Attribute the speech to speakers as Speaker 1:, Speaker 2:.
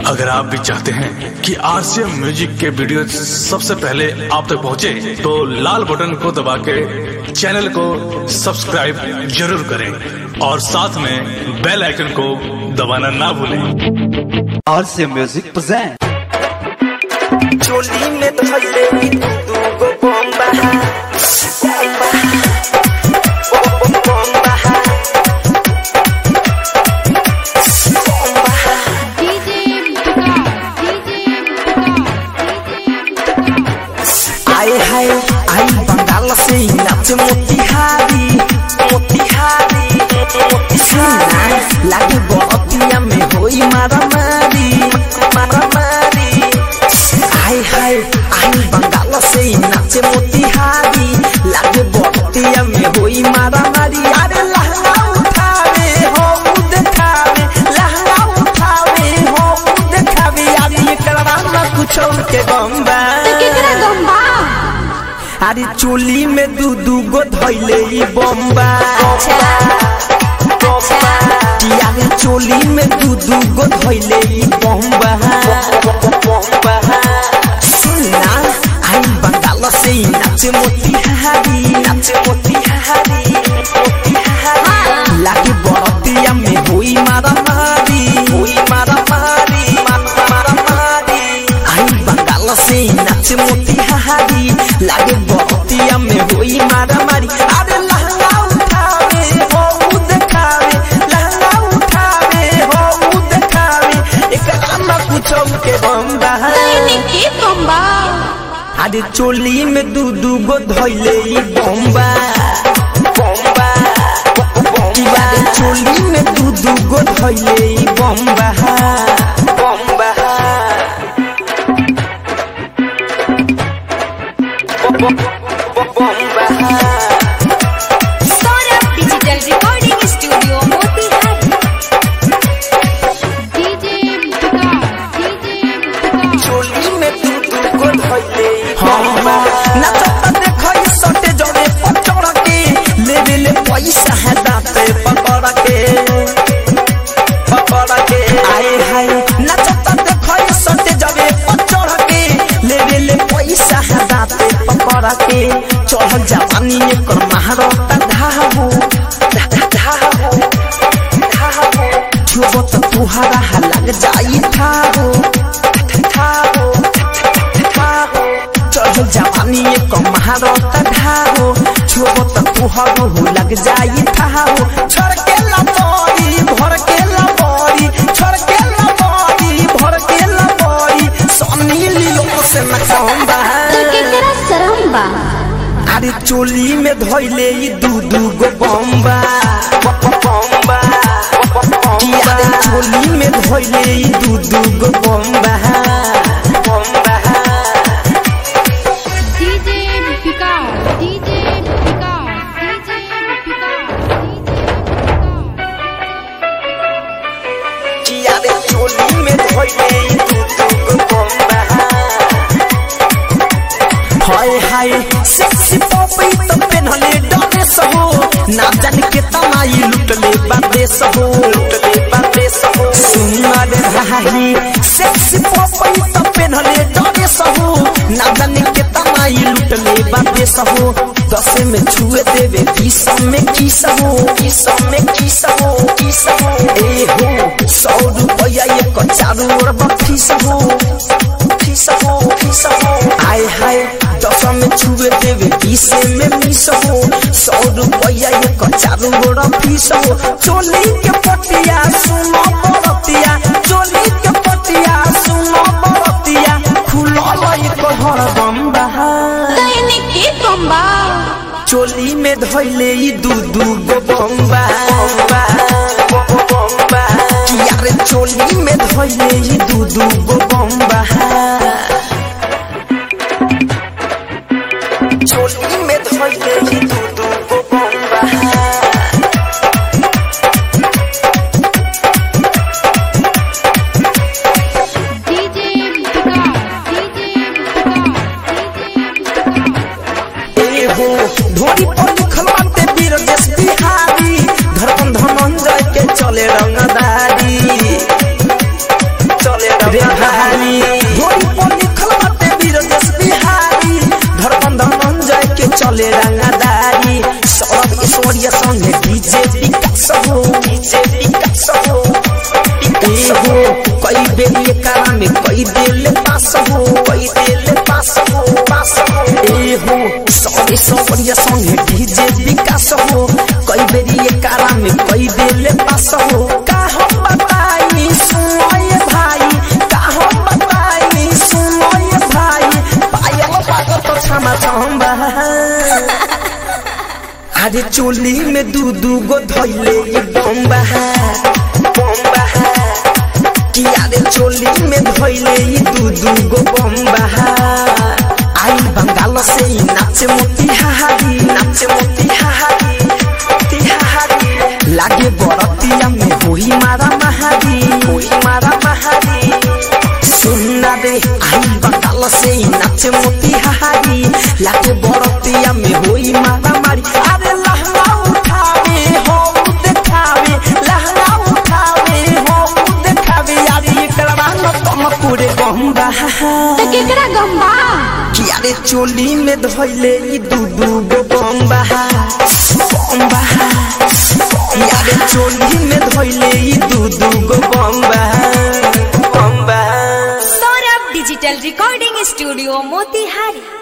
Speaker 1: अगर आप भी चाहते हैं कि आरसीएम म्यूजिक के वीडियो सबसे पहले आप तक पहुंचे, तो लाल बटन को दबा के चैनल को सब्सक्राइब जरूर करें और साथ में बेल आइकन को दबाना ना भूलें
Speaker 2: और से म्यूजिक present
Speaker 3: चोली में धइले ई दूगो बम्बा बम्बा
Speaker 4: DJ Vikas, DJ
Speaker 3: आए हाय आई बंगाल से नाच मोतिहारी मोतिहारी मोतिहारी लागे बतिया में होई मारा मारी मारा मारी आए हाय आई बंगाल से नाच मोतिहारी लागे बतिया में होई मारा मारी अरे लहंगा उठावे हो देखावे लहंगा उठावे हो देखावे अरे एकरा ना कुछ के बम्बा
Speaker 4: केकरा गम्बा
Speaker 3: अरे चोली में दू दू गो धैले ई बम्बा अरे चोली में दू दू गो धैले ई बम्बा सुनना आई बंगाल से ही नाच मोतिहारी नाच मोतिहारी मोतिहारी लागे बरतिया में होई मारा मारी होई मारा मारी मारा मारी आई बंगाल से ही नाच मोतिहारी लागे बरतिया में होई मारा मारी अरे लहंगा उठावे हो देखावे लहंगा उठावे हो देखावे एक आमा कुछ के बम्बा
Speaker 4: के गम्बा
Speaker 3: अरे चोली में दू दू गो धैले ई बम्बा बम्बा बम्बा चोली में दू दू गो धैले ई बम्बा बम्बा बम्बा
Speaker 4: Saurabh digital recording studio Motihari DJ Vikas, DJ
Speaker 3: चोली में दू दू गो धैले बम्बा नचत देखई सटे जड़े पचड़ के लेवे ले पैसा है दाते पकड़ के पकड़ के आए हाय नचत देखई सटे जड़े पचड़ के लेवे ले पैसा है दाते पकड़ के चढ़ जवानी एकर महारता धाहू धाहू धाहू छुबो त तुहारा हा लग जाई ठाहू ठाहू ठाहू चढ़ जवानी एक महारता ढाहो छुबो त तुहारो हो लग जाई ठाहू छोड़ के लबोरी भर के लबोरी छोड़ के लबोरी भर के लबोरी सोनी लियो से न कहंदा
Speaker 4: केकरा सरम्बा
Speaker 3: अरे चोली में धोइले ई दू दू गो बम्बा बम्बा अरे चोली में धोइले ई दू दू गो बम्बा बम्बा
Speaker 4: DJ Vikas, DJ Vikas, DJ Vikas.
Speaker 3: अरे चोली में धोइले ई दू दू गो बम्बा हाय हाय सेक्सी पॉपी तो पेनहले डरे सहो ना जाने के तमाई लुटले बादे सहो लुटले बादे सहो सुना रे भाई सेक्सी पॉपी तो पेनहले डरे सहो ना जाने के तमाई लुटले बादे सहो दस में छुए देवे बीस में की सहो बीस में की सहो की सहो ए हो सौ रुपया एक चारू ओर बखी सहो फीस हो फीस हो आय हाय दस में छुए देवे बीस में मिस हो सौ रुपया एक चारू गोड़ा फीस हो चोली के पटिया सुनो बरतिया चोली के पटिया सुनो बरतिया खुलल एक घर बम्बा
Speaker 4: के गम्बा
Speaker 3: चोली में धैले ई दू दू गो बम्बा बम्बा बम्बा यार चोली में धैले ई दू दू गो बम्बा चोली में धैले ई दू दू गो बम्बा
Speaker 4: DJ Vikas, DJ Vikas,
Speaker 3: ए हो ढोरी पर लिखल बाटे वीर देश बिहारी धड़कन धनंजय के चले रंगदारी चले रे भारी होई पर लिखल बाटे वीर देश बिहारी धरबंध मंजय के चले रंगदारी सौरभ ऐश्वर्या संगे डीजे विकास हो डीजे विकास हो ए हो कई बेर ये कारा में कई दिल पास हो कई दिल पास हो पास हो ए हो सौरभ ऐश्वर्या संगे डीजे विकास हो कई बेर ये कारा में कई दिल पास हो का हम बताई सुनो ये भाई का हम बताई सुनो ये भाई पायल पागल तो क्षमा चाहूंगा अरे चोली में दू दू गो धैले ये बम्बा बम्बा कि अरे चोली में धैले ये दू दू गो बम्बा आई बंगाल से ही नाचे मोतिहारी नाचे मोतिहारी मोतिहारी लागे बरतिया में होई मारा महारी होई मारा महारी सुनना रे आई बंगाल से ही नाचे मोतिहारी लागे बरतिया में होई मारा मारी अरे लहंगा उठावे हो देखावे लहंगा उठावे हो देखावे यारी एकरा न तुम पूरे गंगा
Speaker 4: तो केकरा गम्बा
Speaker 3: कि अरे चोली में धोइले ई दू दू गो बम्बा बम्बा कि अरे चोली में धोइले ई दू दू गो बम्बा बम्बा
Speaker 4: Saurabh digital recording studio Motihari